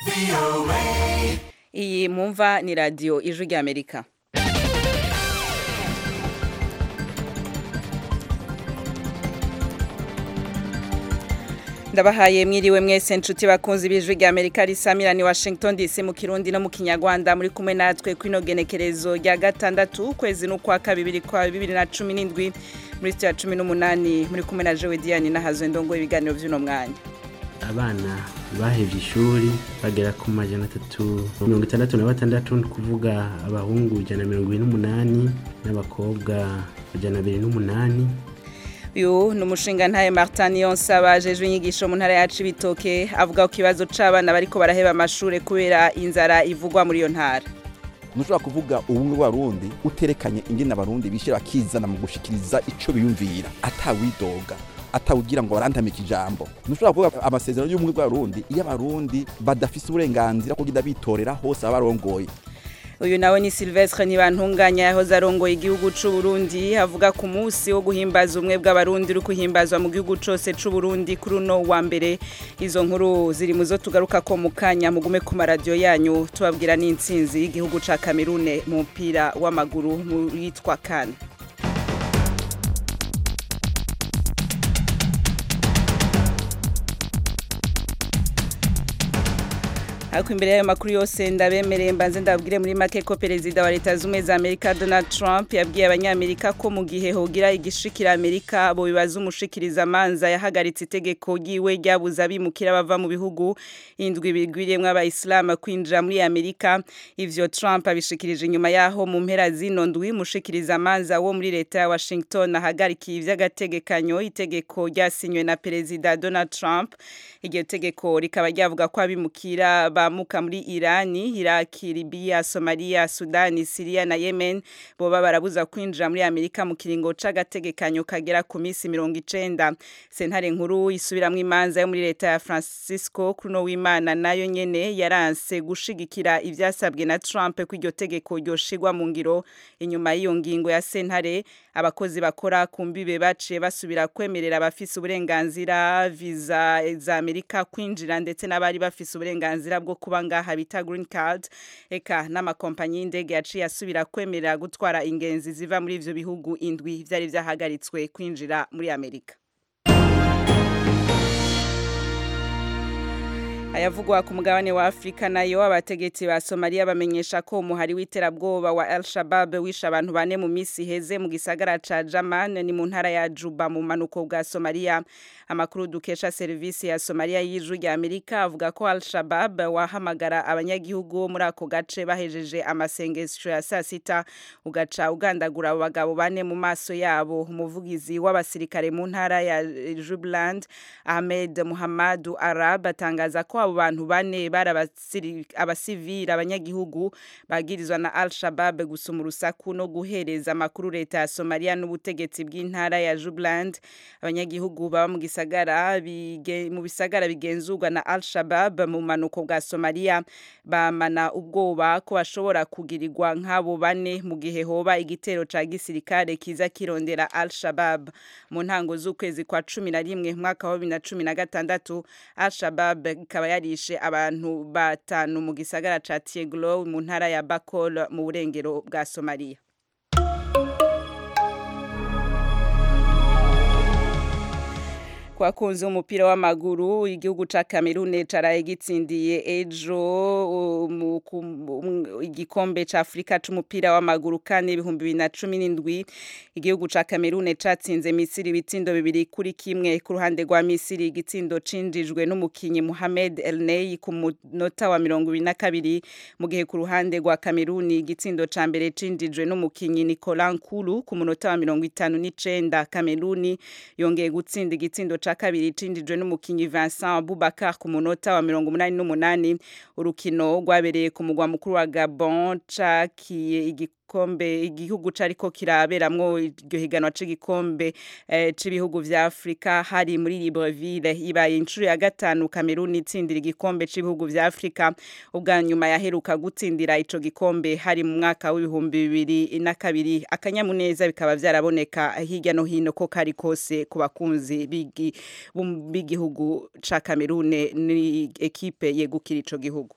iyi mumva ni radiyo ijwi ry'amerika ndabahaye mwiriwe mwese nshuti bakunzi b'ijwi rya amerika risamira ni washington dc mu kirundi no mu kinyarwanda muri kumwe natwe kwino genekerezo rya gatandatu ukwezi n'ukwa kabiri kwa bibiri na cumi n'indwi muri sitiya cumi n'umunani muri kumwe na jowe diyani n'ahazwe ndongo ibiganiro by'uno mwanya abana bahevye ishuri bagera ku majana atatu mirongo itandatu na batandatu ni kuvuga abahungu ijana na mirongo ibiri n'umunani n'abakobwa ijana abiri n'umunani uyu ni umushinga ntaye martin yonsaba ajejwe inyigisho mu ntara ya cibitoke avuga ku kibazo c'abana bariko baraheba amashure kubera inzara ivugwa muri iyo ntara ntushobora kuvuga ubumwe bw'abarundi uterekanye ingene abarundi bishira bakizana mu gushikiriza ico biyumvira atawidoga atawugira ngo barantamike ijambo ntushobora kuvuga amasezerano y'ubumwe bw'abarundi iyo abarundi badafise uburenganzira bwo kugenda bitorera hose baba barongoye uyu nawe ni Silvestre Ntibantunganya yahoze arongoye igihugu c'u Burundi avuga ku munsi wo guhimbaza umwe bw'abarundi uri kuhimbazwa mu gihugu cose c'u Burundi kuri uno wa mbere izo nkuru ziri muzo tugaruka ko mu kanya mugume ku maradiyo yanyu tubabwira n'intsinzi y'igihugu ca Kamerune mu mupira w'amaguru mu yitwa kane ariko imbere y'ayo makuru yose ndabemereye mbanze ndabwire muri make ko perezida wa leta z'ubumwe za amerika donald trump yabwiye abanyamerika ko mu gihe hogira igishikira amerika bo bibaza umushikiriza amanza yahagaritse itegeko ryiwe ryabuza abimukira bava mu bihugu indwi bigwiriyemwo abayisilamu kwinjira muri amerika ivyo trump abishikirije inyuma yaho mu mpera zino ndwi umushikiriza amanza wo muri leta ya washington ahagarikiye ivy'agategekanyo itegeko ryasinywe na perezida donald trump iryo tegeko rikaba ryavuga ko abimukira bamuka muri Irani, Iraki, Libya, Somalia, Sudani, Syria na Yemen boba barabuza kwinjira muri Amerika mu kiringo c'agategekanyo kagera ku misi 90. Sentare nkuru isubiramwo imanza yo muri leta ya Francisco Kruno w'Imana nayo nyene yaranse gushigikira ivyasabwe na Trump ko iryo tegeko ryoshigwa mu ngiro inyuma y'iyo ngingo ya sentare abakozi bakora ku mbibe baciye basubira kwemerera abafise uburenganzira visa za Amerika kwinjira ndetse n'abari bafise uburenganzira bwo kuba ngaha bita green card eka n'amakompanyi y'indege yaciye asubira kwemerera gutwara ingenzi ziva muri ivyo bihugu indwi vyari vyahagaritswe kwinjira muri Amerika ayavugwa ku mugabane wa Afrika nayo abategetsi ba Somalia bamenyesha ko umuhari w'iterabwoba wa Al Shabaab wishe abantu bane mu misi heze mu gisagara ca Jaman ni mu ntara ya Juba mu manuko bwa Somalia amakuru dukesha servisi ya Somalia y'ijwi rya Amerika avuga ko Al Shabaab wahamagara abanyagihugu muri ako gace bahejeje amasengesho ya saa sita ugaca ugandagura abo bagabo bane mu maso yabo umuvugizi w'abasirikare mu ntara ya Jubaland Ahmed Muhammadu Arab atangaza ko abo bantu bane bari abasivili abanyagihugu bagirizwa na Al Shabaab gusuma urusaku no guhereza amakuru leta ya Somalia n'ubutegetsi bw'intara ya Jubaland abanyagihugu baba mu gisagara mu bisagara bigenzurwa na Al Shabaab mu manuko bwa Somalia bamana ubwoba ko bashobora kugirirwa nk'abo bane mu gihe hoba igitero ca gisirikare kiza kirondera Al Shabaab mu ntango z'ukwezi kwa cumi na rimwe mwaka wa bibiri na cumi na gatandatu Al Shabaab ikaba yarishe abantu batanu mu gisagara ca Tieglo mu ntara ya Bakol mu burengero bwa Somalia kwakunze umupira w'amaguru igihugu ca Cameroon caraye gitsindiye ejo igikombe ca Afrika c'umupira w'amaguru kane ibihumbi bibiri na cumi n'indwi igihugu ca Cameroon catsinze Misiri ibitsindo bibiri kuri kimwe ku ruhande rwa Misiri igitsindo cinjijwe n'umukinyi Mohamed El Ney ku munota wa mirongo ibiri na kabiri mu gihe ku ruhande rwa Cameroon igitsindo ca mbere cinjijwe n'umukinyi Nicolas Nkulu ku munota wa mirongo itanu n'icenda Cameroon yongeye gutsinda igitsindo ca kabiri cinjijwe n'umukinyi Vincent Boubacar ku munota wa mirongo umunani n'umunani urukino rwabereye ku mugwa mukuru wa Gabon cakiye gikombe igihugu cariko kiraberamwo iryo higanwa c'igikombe eh, c'ibihugu vya Afrika hari muri Libreville ibaye inshuro ya gatanu Cameroon itsindira igikombe c'ibihugu vya Afrika ubwa nyuma yaheruka gutsindira ico gikombe hari mu mwaka w'ibihumbi bibiri na kabiri akanyamuneza bikaba vyaraboneka hirya no hino ko kari kose ku bakunzi b'igi- b'um- b'igihugu ca Cameroon ni ekipe yegukira ico gihugu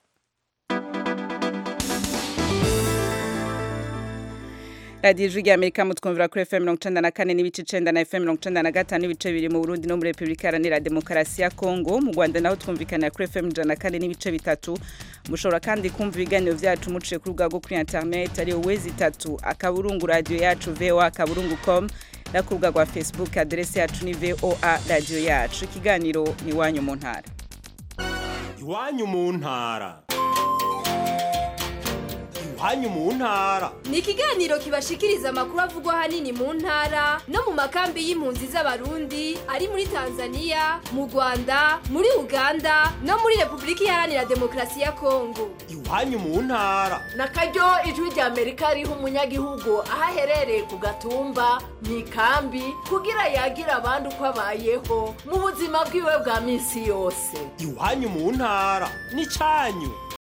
radiyo ijwi rya amerika mutwumvira kuri fm mirongo icenda na kane n'ibice icenda na fm mirongo icenda na gatanu n'ibice bibiri mu burundi no muri repubulika iharanira demokarasi ya kongo mu rwanda naho twumvikanira kuri fm ijana na kane n'ibice bitatu mushobora kandi kumva ibiganiro vyacu muciye ku rubuga rwo kuri internet ariyo wezi itatu akaburungu radiyo yacu voa akaburungu com no ku rubuga rwa facebook aderesi yacu ni voa radiyo yacu ikiganiro ni iwanyu mu ntara iwanyu mu ntara iwanyu mu ntara ni ikiganiro kibashikiriza amakuru avugwa ahanini mu ntara no mu makambi y'impunzi z'abarundi ari muri tanzania mu rwanda muri uganda no muri repubulika iharanira demokarasi ya kongo iwanyu mu ntara na karyo ijwi rya amerika riha umunyagihugu aho aherereye ku gatumba mu ikambi kugira yagira abandi uko abayeho mu buzima bwiwe bwa minsi yose iwanyu mu ntara n'icanyu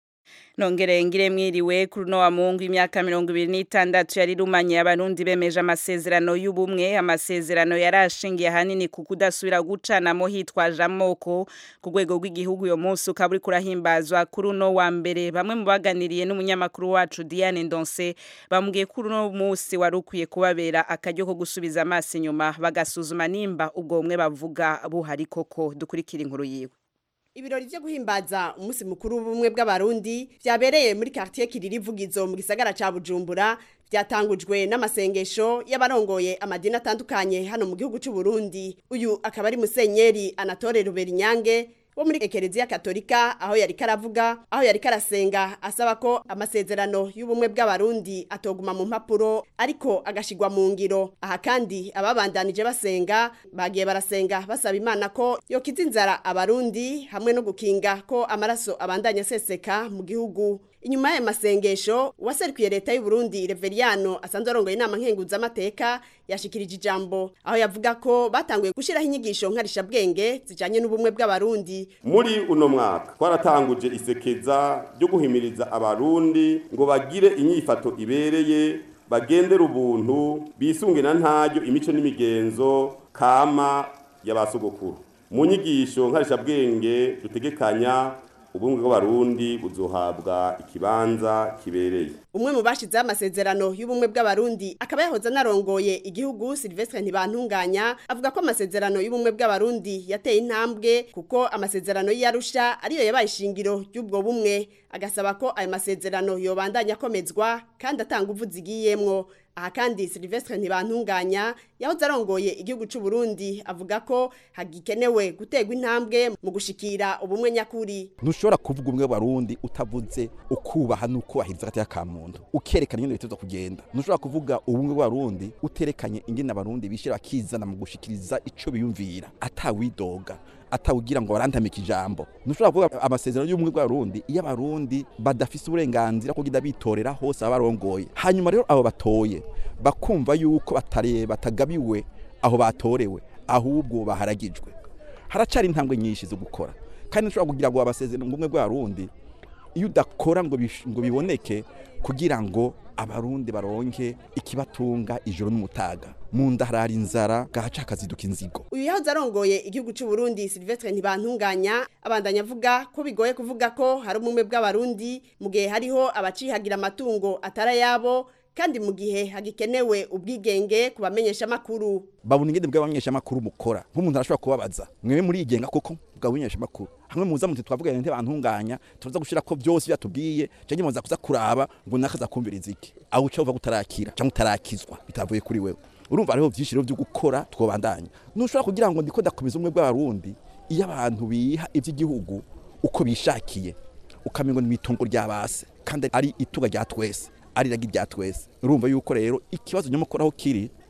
nongere ngire mwiriwe kuri uno wa mungu imyaka mirongo ibiri n'itandatu yari rumanye abarundi bemeje amasezerano y'ubumwe amasezerano yari ashingiye ahanini ku kudasubira gucanamo hitwaje amoko ku rwego rw'igihugu uyo munsi ukaba uriko urahimbazwa kuri uno wa mbere bamwe mu baganiriye n'umunyamakuru wacu Diane Ndonse bambwiye kuri uno munsi wari ukwiye kubabera akaryo ko gusubiza amaso inyuma bagasuzuma nimba ubwo bumwe bavuga buhari koko dukurikira inkuru yiwe Ibirori vyo guhimbaza umunsi mukuru w'ubumwe bw'abarundi vyabereye muri quartier Kiriri Vugizo mu gisagara ca Bujumbura vyatangujwe n'amasengesho y'abarongoye amadini atandukanye hano mu gihugu c'u Burundi uyu akaba ari musenyeri Anatole Ruberinyange wo muri ekereziya katolika aho yari karavuga aho yari karasenga asaba ko amasezerano y'ubumwe bw'abarundi atoguma mu mpapuro ariko agashigwa mu ngiro aha kandi ababandanije basenga bagiye barasenga basaba imana ko yokiza inzara abarundi hamwe no gukinga ko amaraso abandanya aseseka mu gihugu inyuma y'aya masengesho uwaserukiye leta y'u Burundi Reveriyano asanzwe arongoye inama nkenguzamateka yashikirije ijambo aho yavuga ko batanguye gushiraho inyigisho nkarishabwenge zijanye n'ubumwe bw'abarundi muri uno mwaka twaratanguje isekeza ryo guhimiriza abarundi ngo bagire inyifato ibereye bagendera ubuntu bisunge na ntaryo imico n'imigenzo kama y'abasogokuru mu nyigisho nkarishabwenge dutegekanya ubumwe bw'abarundi buzohabwa ikibanza kibereye umwe mu bashizeho amasezerano y'ubumwe bw'abarundi akaba yahoze anarongoye igihugu Silvestre Ntibantunganya avuga ko amasezerano y'ubumwe bw'abarundi yateye intambwe kuko amasezerano y'Arusha ariyo yabaye ishingiro ry'ubwo bumwe agasaba ko ayo masezerano yobandanya akomezwa kandi atanga uvu zigiyemwo aha kandi Silvestre Ntibantunganya yahoze arongoye igihugu c'u Burundi avuga ko hagikenewe gutegwa intambwe mu gushikira ubumwe nyakuri ntushobora kuvuga ubumwe bw'abarundi utavuze ukubaha n'ukubahiriza agateka ka muntu ukerekana ingene biteza kugenda ntushobora kuvuga ubumwe bw'abarundi uterekanye ingene abarundi bishira bakizana mu gushikiriza ico biyumvira atawidoga atawugira ngo barantamike ijambo ntushobora kuvuga amasezerano y'ubumwe bw'abarundi iyo abarundi badafise uburenganzira kugira bitorera hose abarongoye hanyuma rero abo batoye bakumva yuko batare batagabiwe aho batorewe ahubwo baharagijwe haracari intambwe nyinshi zo gukora kandi ntushobora kugira ngo abasezerano ubumwe bw'abarundi iyo udakora ngo bish- ngo biboneke kugira ngo abarundi baronke ikibatunga ijoro n'umutaga mu nda harara inzara gahaca hakaziduka inzigo uyu yahoze arongoye igihugu c'u Burundi Silvestre Ntibantunganya abandanya avuga ko bigoye kuvuga ko hari ubumwe bw'abarundi mu gihe hariho abacihagira amatungo atari ayabo kandi mu gihe hagikenewe ubwigenge ku bamenyesha makuru babona ingene bw'abamenyeshamakuru mukora nk'umuntu arashobora kubabaza mwebe murigenga koko bw'abamenyeshamakuru hamwe muza muti twavuganye ntibantunganya turaza gushira ko byose byatubwiye canke muza kuza kuraba ngo nakaza kumviriza iki aho uca uva gutarakira canke utarakizwa bitavuye kuri wewe urumva hariho vyinshi rero vyo gukora twobandanya ntushobora kugira ngo ndiko ndakomeza umwe bw'abarundi iyo abantu biha ivy'igihugu uko bishakiye ukamengo ni itungo ry'abase kandi ari itunga rya twese ari iragi rya twese urumva yuko rero ikibazo nyamukuru aho kiri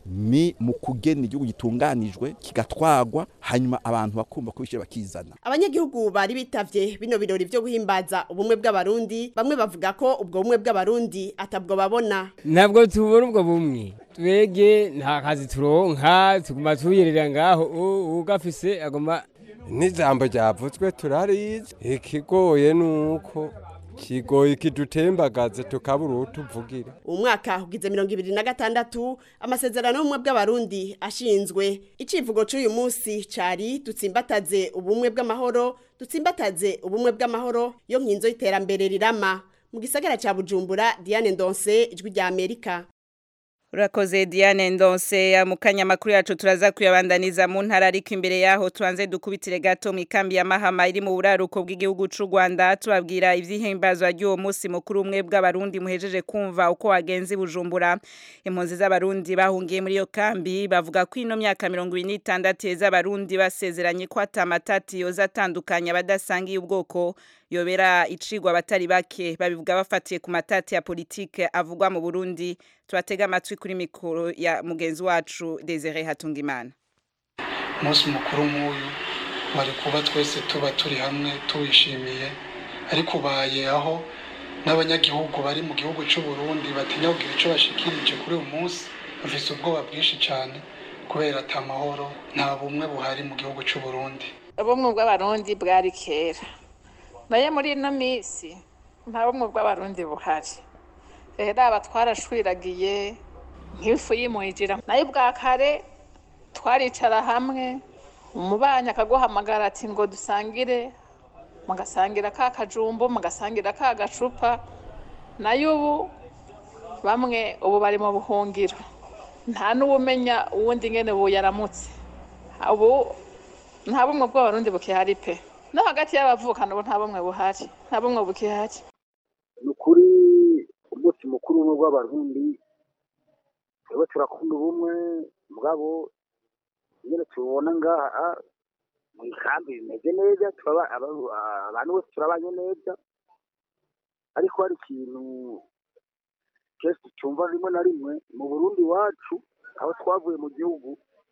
ni mu kugena igihugu gitunganijwe kigatwagwa hanyuma abantu bakumva ko bishyira bakizana abanyagihugu bari bitavye bino birori vyo guhimbaza ubumwe bw'abarundi bamwe bavuga ko ubwo bumwe bw'abarundi atabwo babona ntabwo tubona ubwo bumwe twege nta kazi turonka tuguma tuyerera ngaho ugafise agoma n'ijambo ryavutswe turarizi ikigoye nuko kigoye kidutembagaze tukabura uwo tuvugira umwaka ugize mirongo ibiri na gatandatu amasezerano y'ubumwe bw'abarundi ashinzwe icivugo c'uyu munsi cari dutsimbataze ubumwe bw'amahoro dutsimbataze ubumwe bw'amahoro yo nkinzo y'iterambere rirama mu gisagara ca bujumbura diane ndonse ijwi rya amerika Urakoze Diane Ndonse ya mukanya makuru yacu turaza kuyabandaniza mu ntara ariko imbere yaho tuanze dukubitire gato mu ikambi ya Mahama iri mu buraruko bw'igihugu c'u Rwanda tubabwira ivyihimbazwa ry'uwo munsi mukuru umwe bw'abarundi muhejeje kumva uko wagenze bujumbura impunzi z'abarundi bahungiye muri iyo kambi bavuga ko ino myaka 26 yeza abarundi basezeranye ko atamatati yoza atandukanya abadasangiye ubwoko yobera icigwa abatari bake babivuga bafatiye ku matati ya politike avugwa mu Burundi tubatega amatwi kuri mikoro ya mugenzi wacu Desire Hatungimana umunsi mukuru nk'uyu wari kuba twese tuba turi hamwe tuwishimiye ariko ubaye aho n'abanyagihugu bari mu gihugu cy'u Burundi batinya kugira icyo bashikirije kuri uyu munsi bafise ubwoba bwinshi cyane kubera ata mahoro nta bumwe buhari mu gihugu cy'u Burundi ubumwe bw'abarundi bwari kera naye muri ino minsi nta bumwe bw'abarundi buhari rero aba twarashwiragiye nk'ifu y'imwijira nayo bwa kare twaricara hamwe umubanyi akaguhamagara ati ngo dusangire mugasangira ka kajumbo mugasangira ka gacupa nayo ubu bamwe ubu bari mu buhungiro nta n'uwumenya uwundi ngene ubu yaramutse ubu nta bumwe bw'abarundi bukihari pe no hagati y'abavukana ubu nta bumwe buhari nta bumwe bukihari ni ukuri umunsi mukuru umwe w'abarundi twebwe turakunda ubumwe mugabo nyine tubona ngaha mu ikambi bimeze neza abantu bose turabanye neza ariko hari ikintu kenshi cyumva rimwe na rimwe mu burundi iwacu aho twavuye mu gihugu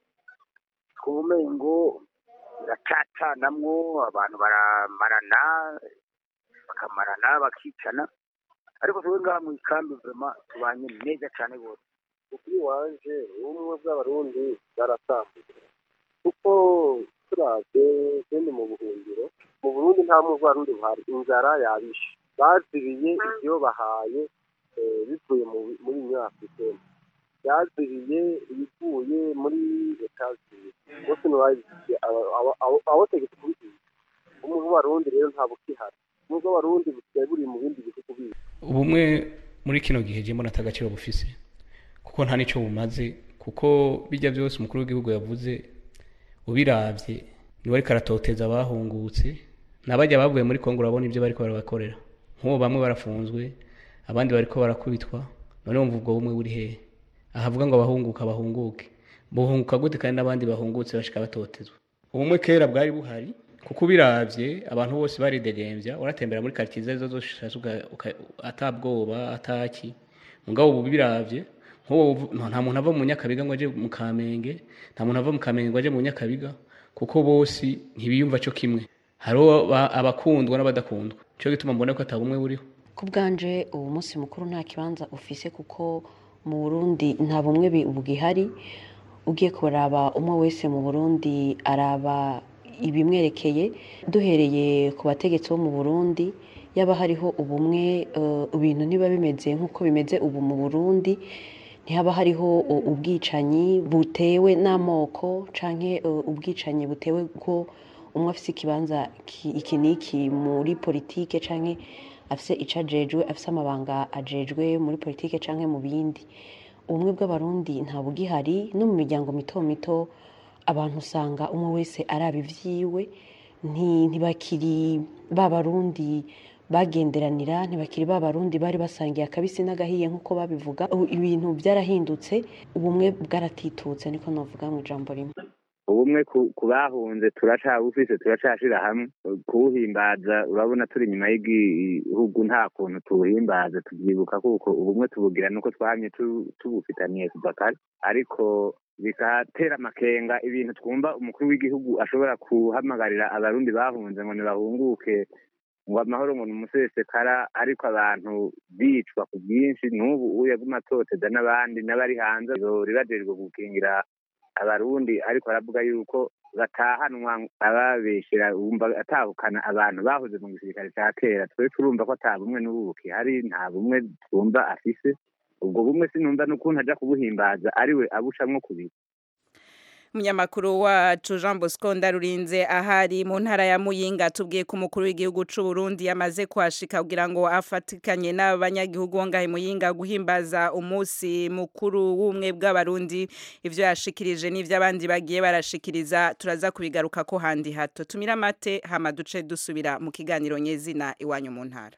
twumengo biracacanamwo abantu baramarana bakamarana bakicana ariko twebwe ngaha mu ikambi vema tubanye neza cyane rwose ukuri wanje ubumwe bw'abarundi bwaratambuye kuko turavye kandi mu buhungiro mu burundi nta bumwe bw'abarundi buhari inzara yabishe bazibiye ivyo bahaye bivuye muri nyafurikeni byaziriye ibivuye muri leta bose ntibabiziye abategetse kubiziye ubumwe bw'abarundi rero nta bukihari ubumwe bw'abarundi busigaye buri mu bindi bihugu bindi ubumwe muri kino gihe jemo nata agaciro bufise kuko nta nicyo bumaze kuko bijya byose umukuru w'igihugu yavuze ubiravye niwe ariko aratoteza abahungutse n'abajya bavuye muri kongo urabona ibyo bariko barabakorera nk'ubu bamwe barafunzwe abandi bariko barakubitwa none wumva ubwo bumwe buri hehe ahavuga ngo abahunguka bahunguke buhunguka gute kandi n'abandi bahungutse bashika batotezwa ubumwe kera bwari buhari kuko ubiravye abantu bose baridegembya uratembera muri quartier zose zose atabwoba ataki mugabo ubu biravye nk'ubu nta muntu ava mu nyakabiga ngo aje mu kamenge nta muntu ava mu kamenge ngo aje mu nyakabiga kuko bose ntibiyumva cyo kimwe hariho abakundwa n'abadakundwa cyo gituma mbona ko atabumwe buriho ku bwanje uwo munsi mukuru nta kibanza ufise kuko mu burundi nta bumwe bugihari ugiye kuraba umwe wese mu burundi araba ibimwerekeye duhereye ku bategetsi bo mu burundi yaba hariho ubumwe ibintu niba bimeze nk'uko bimeze ubu mu burundi ntihaba hariho ubwicanyi butewe n'amoko cyangwa ubwicanyi butewe ko umwe afite ikibanza iki n'iki muri politike cyangwa afite icyo ajejwe afite amabanga ajejwe muri politike cyangwa mu bindi ubumwe bw'abarundi nta bugihari no mu miryango mito mito abantu usanga umwe wese araba ibyiwe ntibakiri ba barundi bagenderanira ntibakiri ba barundi bari basangiye akabisi n'agahiye nk'uko babivuga ibintu byarahindutse ubumwe bwaratitutse niko navuga mu ijambo rimwe ubumwe ku ku bahunze turacabufise turacashira hamwe kuwuhimbaza urabona turi inyuma y'igihugu nta kuntu tuwuhimbaza tubyibuka kuko ubumwe tubugira nuko twamye tu- tubufitaniye kuva kare ariko bikatera amakenga ibintu twumva umukuru w'igihugu ashobora guhamagarira abarundi bahunze ngo ntibahunguke ngo amahoro ngo ni umusesekara ariko abantu bicwa ku bwinshi n'ubu ubu yaguma atoteza n'abandi n'abari hanze ribajejwe gukingira abarundi ariko aravuga yuko batahanwa ababeshyira wumva atahukana abantu bahoze mu gisirikare cya kera twe turumva ko ata bumwe n'ubu bukihari nta bumwe twumva afise ubwo bumwe sinumva n'ukuntu aja kubuhimbaza ariwe abucamwo kubiri umunyamakuru wacu Jean Bosco Ndarurinze ahari mu ntara ya Muyinga tubwiye ko umukuru w'igihugu c'u Burundi yamaze kwashika kugira ngo afatikanye n'abanyagihugu bo ngahe Muyinga guhimbaza umunsi mukuru w'umwe bw'abarundi ivyo yashikirije n'ivyo abandi bagiye barashikiriza turaza kubigaruka ko handi hato tumira mate hama duce dusubira mu kiganiro nyezina iwanyu mu ntara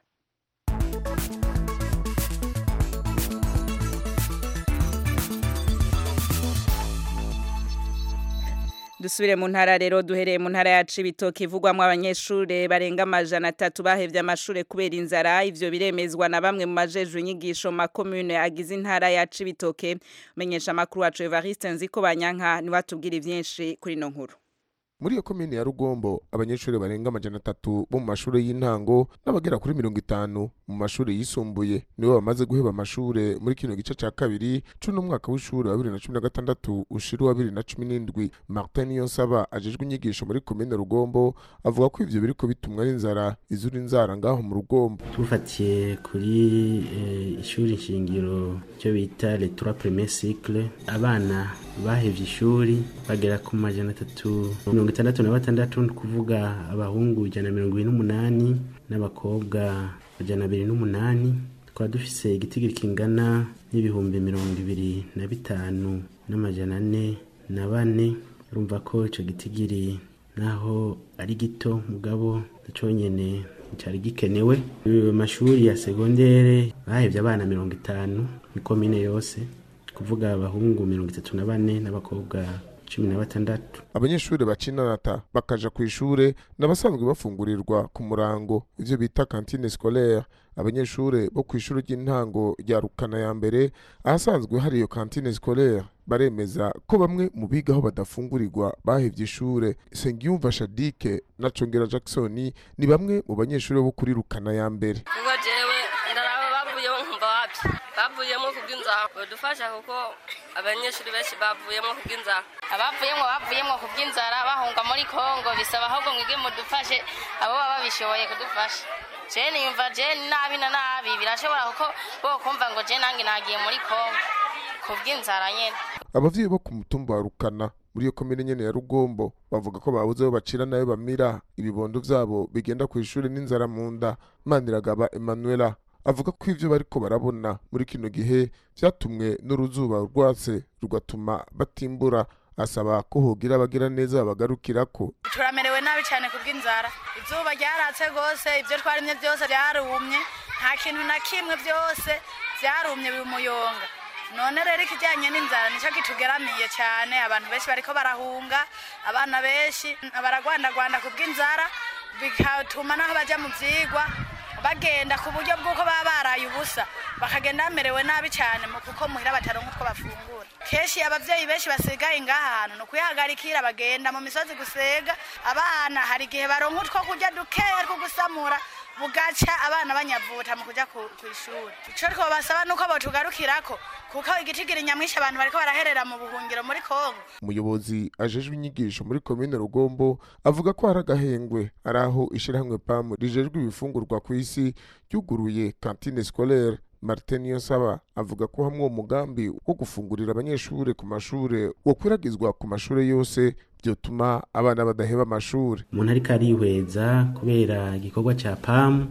dusubire mu ntara rero duhereye mu ntara ya Cibitoke ivugwamwo abanyeshure barenga amajana atatu bahevye amashure kubera inzara ivyo biremezwa na bamwe mu majejwe inyigisho mu makomune agize intara ya Cibitoke menyesha amakuru wacu Evariste Nziko Banyanka niwe atubwira ivyinshi kuri ino nkuru muri iyo komine ya rugombo abanyeshuri barenga amajana atatu bo mu mashuri y'intango n'abagera kuri mirongo itanu mu mashuri yisumbuye nibo bamaze guheba amashure muri kino gice ca kabiri c'uno mwaka w'ishuri wa bibiri na cumi na gatandatu ushira uwa bibiri na cumi n'indwi martin niyonsaba ajejwe inyigisho muri komine rugombo avuga ko ivyo biriko bitumwa n'inzara izura inzara ngaho mu rugombo tufatiye kuri eh, ishuri nshingiro cyo bita les trois premiers cycles abana bahevye ishuri bagera ku majana atatu mirongo itandatu na batandatu ni kuvuga abahungu ijana na mirongo ibiri n'umunani n'abakobwa ijana abiri n'umunani tukaba dufise igitigiri kingana n'ibihumbi mirongo ibiri na bitanu n'amajana ane na bane urumva ko ico gitigiri naho ari gito mugabo conyene cyari gikenewe Ayo mashuri ya segondere bahevye abana mirongo itanu ni komine yose kuvuga abahungu mirongo itatu na bane n'abakobwa cumi na batandatu abanyeshuri bacinanata bakaja ku ishure n'abasanzwe bafungurirwa ku murango ivyo bita kantine scolaire abanyeshure bo ku ishuri ry'intango rya rukana ya mbere ahasanzwe hari iyo kantine scolaire baremeza ko bamwe mu bigaho badafungurirwa bahevye ishure sengiyumva shadike na congera jackson ni bamwe mu banyeshuri bo kuri rukana ya mbere ubwo jewe ndaraba bavuyemo nkumva wapi bavuyemo kubw'inzara badufasha kuko abanyeshuri benshi bavuyemo kubw'inzara abavuyemo bavuyemo ku bw'inzara bahunga muri kongo bisaba ahubwo mwige mudufashe abo baba babishoboye kudufasha jeni yumva jeni nabi na nabi birashobora kuko bo kumva ngo jeni nange nagiye muri kongo ku bw'inzara nyene abavyeyi bo ku mutumba wa rukana muri iyo komine nyene ya rugombo bavuga ko babuze aho bacira nayo bamira ibibondo vyabo bigenda ku ishuri n'inzara mu nda maniragaba emanuela avuga ko ivyo bariko barabona muri kino gihe vyatumwe n'uruzuba rwatse rugatuma batimbura asaba ko hogira abagira neza babagarukirako turamerewe nabi cyane ku bw'inzara izuba ryaratse rwose ibyo twarimye byose byarumye nta kintu na kimwe byose byarumye bimuyonga none rero ikijyanye n'inzara nicyo kitugeramiye cyane abantu benshi bariko barahunga abana benshi baragwandagwanda ku bw'inzara bigatuma naho bajya mu byigwa bagenda ku buryo bw'uko baba baraye ubusa bakagenda bamerewe nabi cyane mu kuko muhira bataronka utwo bafungura kenshi abavyeyi benshi basigaye ngaha hantu ni ukuyihagarikira bagenda mu misozi gusega abana hari igihe baronka utwo kurya dukeya two gusamura bugaca abana banyavuta mu kuja ku ku ishuri ico twobasaba nuko botugarukirako kuko igitigiri nyamwinshi abantu bariko baraherera mu buhungiro muri kongo umuyobozi ajejwe inyigisho muri komine rugombo avuga ko hari agahengwe ari aho ishirahamwe pamu rijejwe ibifungurwa ku isi ryuguruye kantine scolaire martin niyonsaba avuga ko hamwe uwo mugambi wo gufungurira abanyeshure ku mashure wokwiragizwa ku mashure yose vyotuma abana badaheba amashure umuntu ariko arihweza kubera igikorwa cya pamu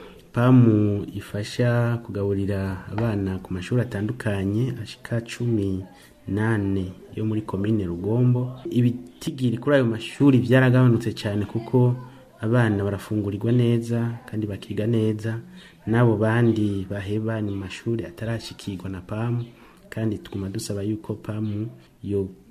pamu ifasha kugaburira abana ku mashuri atandukanye ashika cumi nane yo muri komine rugombo ibitigiri kuri ayo mashuri byaragabanutse cyane kuko abana barafungurirwa neza kandi bakiga neza n'abo bandi baheba ni mu mashuri atarashikirwa na pamu kandi tuguma dusaba yuko pamu yo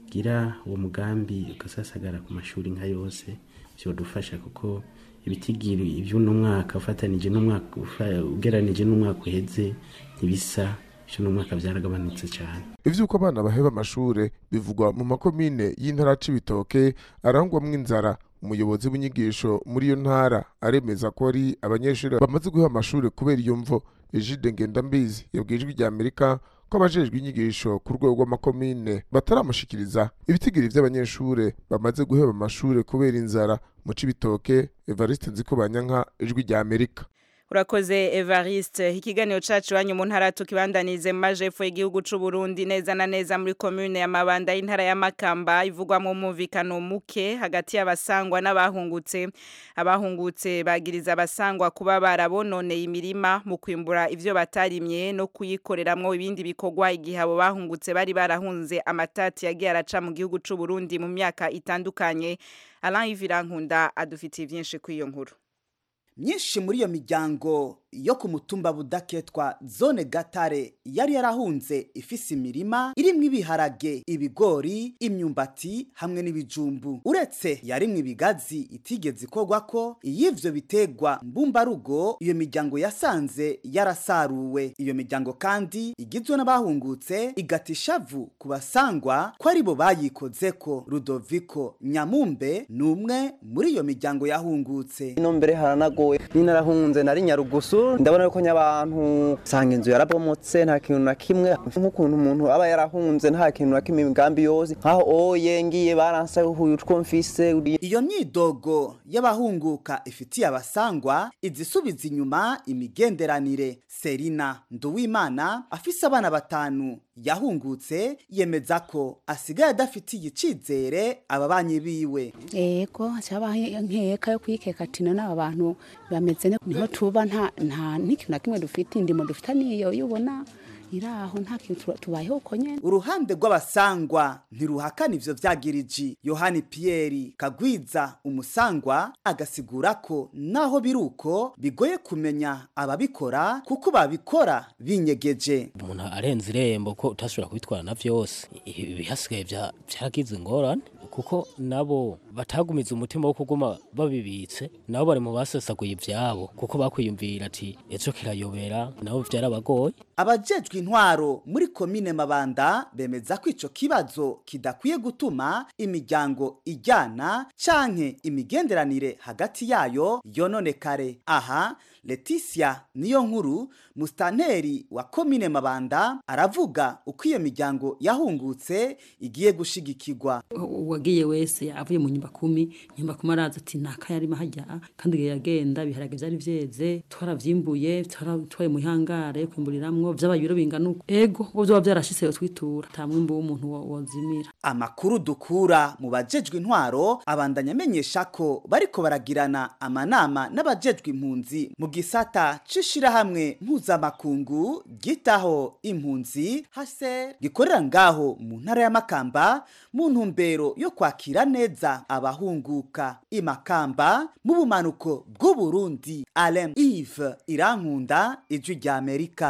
twogira uwo mugambi ugasasagara ku mashuri nka yose vyodufasha kuko ibitigiri ivy'uno mwaka ufatanije n'umwaka ufa- ugeranije n'umwaka uheze ntibisa ivy'uno mwaka vyaragabanutse cane ivy'uko abana baheba amashure bivugwa mu makomine y'intara c'ibitoke arangwamwo inzara umuyobozi w'inyigisho muri iyo ntara aremeza ko ari abanyeshuri bamaze guheba amashure kubera iyo mvo ejide ngendambizi yabwiye ijwi rya amerika ko abajejwe inyigisho ku rwego rw'amakomine bataramushikiriza ibitigiri vy'abanyeshure bamaze guheba amashure kubera inzara mu cibitoke evariste nzikobanyanka ijwi rya amerika Urakoze Evariste ikiganiro cacu wanyu mu ntara tukibandanize mu majepfo y'igihugu c'u Burundi neza na neza muri commune ya Mabanda y'intara ya Makamba ivugwa mu mumvikano muke hagati y'abasangwa n'abahungutse abahungutse bagiriza abasangwa kuba barabononeye imirima mu kwimbura ivyo batarimye no kuyikoreramwo ibindi bikorwa igihe abo bahungutse bari barahunze amatati yagiye araca mu gihugu c'u Burundi mu myaka itandukanye Alain Ivirankunda adufitiye vyinshi kw'iyo nkuru myinshi muri iyo miryango yo ku mutumba budaketwa zone gatare yari yarahunze ifise imirima irimwo ibiharage ibigori imyumbati hamwe n'ibijumbu uretse yarimwo ibigazi itigeze ikorwa ko iy'ivyo bitegwa mbumbarugo iyo miryango yasanze yarasaruwe iyo miryango kandi igizwe n'abahungutse igata ishavu ku basangwa ko ari bo bayikozeko rudoviko nyamumbe ni umwe muri iyo miryango yahungutse ino mbere haranagoye ninarahunze nari nyarugusu ndabona yuko nyabantu usanga inzu yarabomotse nta kintu na kimwe nk'ukuntu umuntu aba yarahunze nta kintu na kimwe imigambi yose nkaho oye ngiye baransahuye utwo mfise iyo myidogo y'abahunguka ifitiye abasangwa izisubiza inyuma imigenderanire serina nduwimana afise abana batanu yahungutse yemeza ko asigaye adafitiye icizere ababanyi biwe ego cyabaye nkeka yo kwikekatina n'aba bantu bameze ne- niho tuba nta nta n'ikintu na kimwe dufite indimo dufite niyo ubona iraho nta kintu tuba- tubayeho uko nyene uruhande rw'abasangwa ntiruhakana ivyo vyagiriji yohani piyeri kagwiza umusangwa agasigura ko naho biri uko bigoye kumenya ababikora kuko babikora binyegeje umuntu arenze irembo ko utashobora kubitwarana vyose ibihasigaye vya- vyaragize ingorane kuko nabo batagumiza umutima wo kuguma babibitse nabo bari mu basesaguye ivyabo kuko bakwiyumvira ati ejo kirayobera nabo vyarabagoye abajejwe intwaro muri komine mabanda bemeza ko ico kibazo kidakwiye gutuma imiryango ijyana canke imigenderanire hagati yayo yononekare aha leticia niyo nkuru musitanteri wa komine mabanda aravuga uko iyo miryango yahungutse igiye gushigikirwa uwagiye wese avuye mu nyumba kumi nyumba kumi araza ati naka yarimo hajya kandi igihe yagenda ibiharage byari vyeze twaravyimbuye twaratwaye mu ihangare kwimburiramwo vyabaye ibiro bingana uko ego ubwo vyoba vyarashitse yo twitura nta mwimbu w'umuntu wo- wozimira amakuru dukura mu bajejwe intwaro abandanya amenyesha ko bariko baragirana amanama n'abajejwe impunzi mu gisata c'ishirahamwe mpuzamakungu gitaho impunzi hase gikorera ngaho mu ntara ya makamba mu ntumbero yo kwakira neza abahunguka imakamba mu bumanuko bw'uburundi alem ive irankunda ijwi rya amerika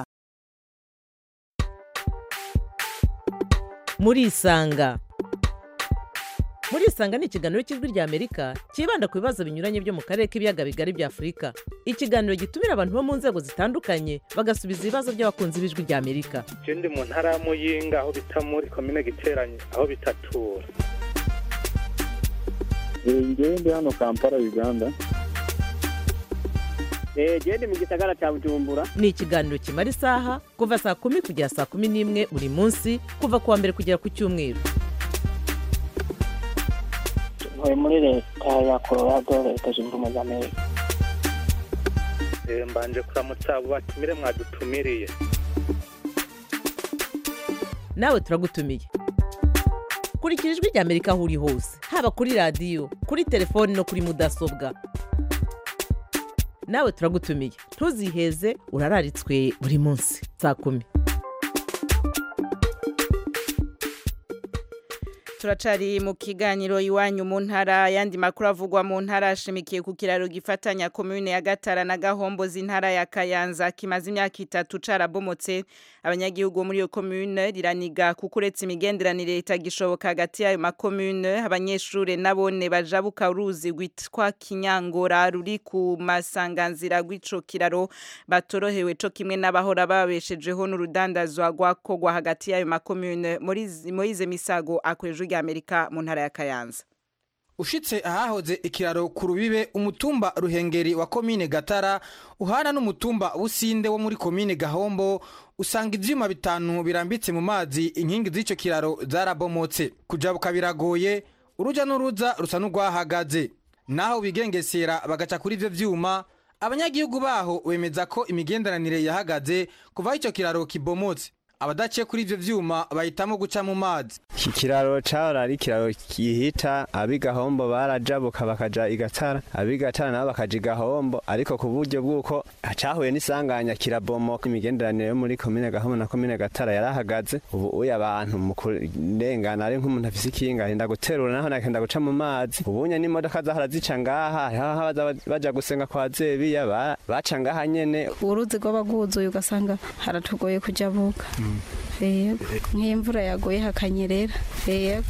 murisanga murisanga ni ikiganiro cy'ijwi rya amerika cyibanda ku bibazo binyuranye byo mu karere k'ibiyaga bigari bya afurika ikiganiro gitumira abantu bo mu nzego zitandukanye bagasubiza ibibazo by'abakunzi b'ijwi rya amerika je ndi mu ntara ya muyinga aho bita muri komine giteranye aho bitatura ngewe ndi hano kampala uganda genda mu gisagara cya bujumbura ni ikiganiro kimara isaha kuva saa kumi kugera saa kumi n'imwe buri munsi kuva ku wa mbere kugera ku cyumweru ntuye muri leta ya colorado leta zunze ubumwe za amerika Eh, mbanje kuramutsa abo batumire mwadutumiriye nawe turagutumiye kurikira ijwi rya amerika aho uri hose haba kuri radiyo kuri telefoni no kuri mudasobwa nawe turagutumiye ntuziheze urararitswe buri munsi saa kumi turacari mu kiganiro iwanyu mu ntara yandi makuru avugwa mu ntara ashimikiye ku kiraro gifatanya komune ya Gatara na Gahombo z'intara ya Kayanza kimaze imyaka itatu carabomotse abanyagihugu muri iyo komune riraniga kuko uretse imigenderanire itagishoboka hagati y'ayo makomune abanyeshure nabone bajabuka uruzi rwitwa Kinyangora ruri ku masanganzira rw'ico kiraro batorohewe co kimwe n'abahora babeshejeho n'urudandazwa rwakogwa hagati y'ayo makomune muri Moize Misago akweje rya Amerika mu ntara ya Kayanza ushitse ahahoze ikiraro ku rubibe umutumba ruhengeri wa komine gatara uhana n'umutumba businde wo muri komine gahombo usanga ivyuma bitanu birambitse mu mazi inkingi z'ico kiraro zarabomotse kujabuka biragoye uruja n'uruza rusa n'urwahagaze naho bigengesera bagaca kuri ivyo vyuma abanyagihugu baho bemeza ko imigenderanire yahagaze kuva ico kiraro kibomotse abadaciye kuri ivyo vyuma bahitamo guca mu mazi iki kiraro cahora ari ikiraro gihita ab'igahombo barajabuka bakaja igatara ab'igatara nabo bakaja igahombo ariko ku buryo bw'uko cahuye n'isanganya kirabomoka imigenderanire yo muri komine gahombo na komine gatara yarahagaze ubu uye abantu mu kurengana ari nk'umuntu afise ikinga arinda guterura naho nakenda guca mu mazi ubunye n'imodoka zahora zica ngaha hariho abaza baja gusenga kwa zebiya ba- baca ngaha nyene uruzi rwaba rwuzuye ugasanga haratugoye kujabuka yego nk'imvura yaguye hakanyerera yego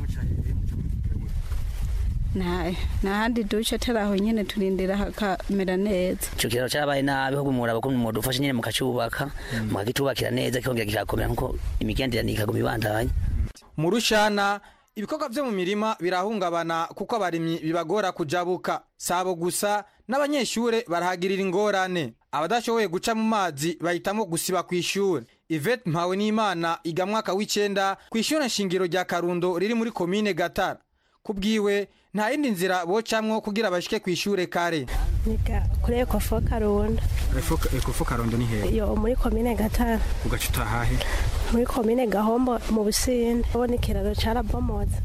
nta nta handi duce atari aho nyine turindira hakamera neza icyo kiraro cyabaye nabi ahubwo muraba ko mudufashe nyine mukacubaka mukagitubakira neza kikongera kikakomera nkuko imigenderanire ikaguma ibandanya mu rushana ibikorwa vyo mu mirima birahungabana kuko abarimyi bibagora kujabuka sabo gusa n'abanyeshure barahagirira ingorane abadashoboye guca mu mazi bahitamo gusiba kw'ishure Yvette mpawe n'imana iga mwaka w'icenda kw'ishure nshingiro rya karundo riri muri komine gatara kubwiwe nta yindi nzira bocamwo kugira bashike kw'ishure kare niga kuri ekofo karundo ekufu karundo ni hehe yo muri komine gatara ugaca utahahe muri komine gahombo mu businde ubona ikiraro carabomotse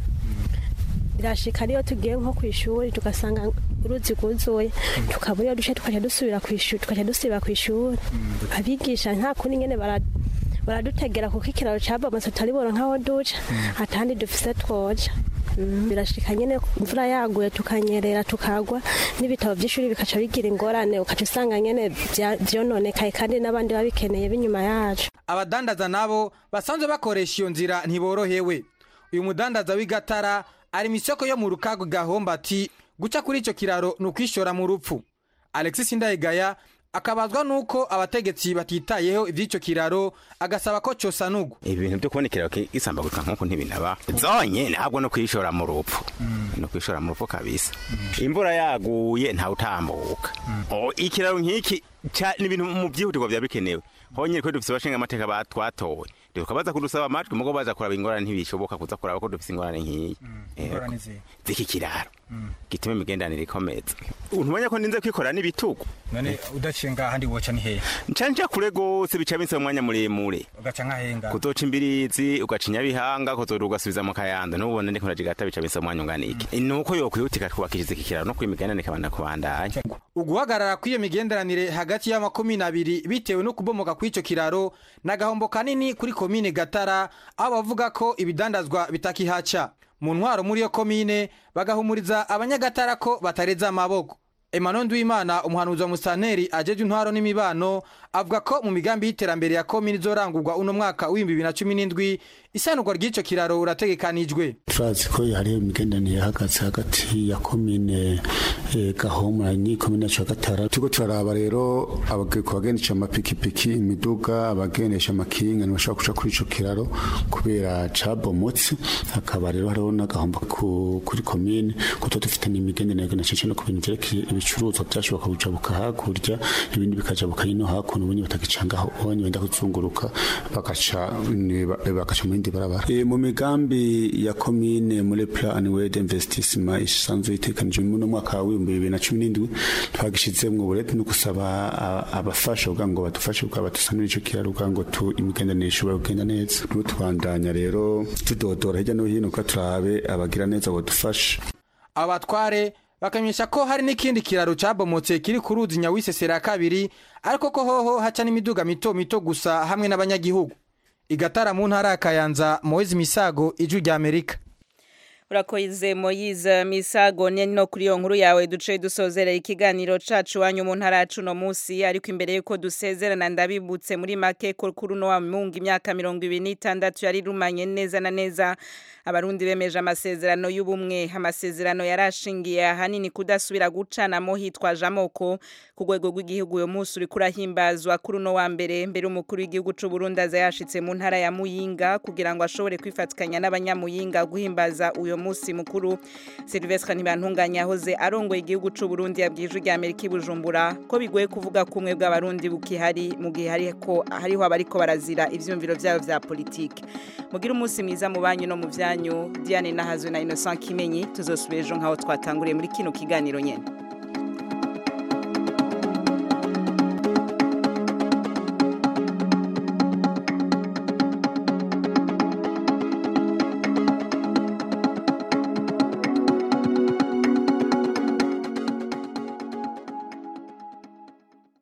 birashika niyo tugiye nko ku ishuri tugasanga uruzi rwuzuye tukabura iyo duce tukaca dusubira ku ishuri tukaca dusubira ku ishuri abigisha nta kundi nyene bara baradutegera kuko ikiraro cabomotse tutaribona nk'aho duca atandi dufise twoja Mm, birashika nyene imvura yaguye tukanyerera tukagwa n'ibitabo by'ishuri bikaca bigira ingorane ukaca usanga nyene vya- vyononekaye kandi n'abandi babikeneye b'inyuma yacu abadandaza nabo basanzwe bakoresha iyo nzira ntiborohewe uyu mudandaza w'igatara ari mu isoko yo mu rukago gahomba ati guca kuri icyo kiraro ni ukwishora mu rupfu alexis ndayigaya akabazwa n'uko abategetsi batitayeho iby'icyo kiraro agasaba ko cyosanurwa ibintu byo kubona ikiraro gisambagurika nk'uko ntibinaba zonye ntabwo no kwishora mu rupfu no kwishora mu rupfu kabisa imvura yaguye ntawe utambuka Oh, ikiraro nk'iki ca- ni ibintu mu byihutirwa byaba bikenewe honyine ko dufise abashinga amateka batwatowe tukabaza kudusaba amajwi mugo baza kuraba ingorane ntibishoboka kuza kuraba ko dufise ingorane nk'iyi Yego. z'iki kiraro gituma imigenderanire ikomeza ntubonye ko ninze kwikorera n'ibitugu none udaciye ngaha ndi woca ni hehe nca nja kure gose bica binsaba umwanya muremure ugaca nk'ahenga kuzoca imbirizi ugaca inyabihanga kuzoda ugasubiza mu kayanda n'ubona ndiko ndajigata bica binsaba umwanya ungana iki nuko yokwihutika twubakishije iki kiraro no kwimigenderanire ikabana kubandanya uguhagarara kw'iyo migenderanire hagati y'amakomine abiri bitewe no kubomoka kw'icyo kiraro ni agahombo kanini kuri komine gatara aho bavuga ko ibidandazwa bitakihaca mu ntwaro muri iyo komine bagahumuriza abanyagatara ko batareza amaboko Emmanuel Nduwimana umuhanuzi wa musanteri ajeje intwaro n'imibano avuga ko mu migambi y'iterambere ya komine izorangurwa uno mwaka w'ibihumbi bibiri na cumi n'indwi isanurwa ry'ico kiraro urategekanijwe turazi ko hariho imigenderanire ihagaze hagati ya komine eh, gahomora n'ikomine yacu ya gatara turiko turaraba rero abage- ku bagendesha amapikipiki imiduga abagendesha amakinga ntibashobora kuca kuri ico kiraro kubera cabomotse hakaba rero hariho n'agahombo ku- kuri komine kuko dufite n'imigenderanire na cece no ku bintu vyerekeye ibicuruzwa vyashoboka kujabuka hakurya ibindi bikajabuka hino hakuno ubundi batagicangaho ubonye wenda kuzunguruka bagaca ni- ba- bagaca mu yindi barabara Eh, mu migambi ya komine muri plan wed investissement isanzwe itekanijwe mu mwaka w'ibihumbi bibiri na cumi n'indwi twagishizemwo ubureti no gusaba a- abafasha kugira ngo badufashe kugira badusanure ico kiraro kugira ngo tu imigenderanire ishobore kugenda neza n'ubu tubandanya rero tudodora hirya no hino kugira turabe abagira neza bodufasha abatware bakamenyesha ko hari n'ikindi kiraro cabomotse kiri ku ruzi nyawisesera ya kabiri ariko ko hoho haca n'imiduga mito mito gusa hamwe n'abanyagihugu igatara mu ntara ya kayanza moezi misago ijwi rya amerika urakoze moyize misago ne no kuri iyo nkuru yawe duce dusozerera ikiganiro cacu wanyu mu ntara yacu no munsi ariko imbere yuko dusezerana ndabibutse muri make ko kuri uno wa mungu imyaka mirongo ibiri n'itandatu yari rumanye neza na neza abarundi bemeje amasezerano y'ubumwe amasezerano yarashingiye ahanini kudasubira gucanamo hitwaje amoko ku rwego rw'igihugu uyu munsi uri kurahimbazwa kuri uno wa mbere mbere umukuru w'igihugu c'u Burundi aza yashitse mu ntara ya Muyinga kugira ngo ashobore kwifatikanya n'abanyamuyinga guhimbaza uyu munsi mukuru Sylvestre Ntibantunganya yahoze arongoye igihugu c'u Burundi yabwije rya Amerika Bujumbura ko bigoye kuvuga kumwe bw'abarundi bukihari mu gihe hariko hariho abariko barazira ivyumviro vyabo vya politike mugira umunsi mwiza mu banyu no mu vyanyu Diane Nahazwe na Innocent Kimenyi tuzosubira ejo nkaho twatanguriye muri kino kiganiro nyene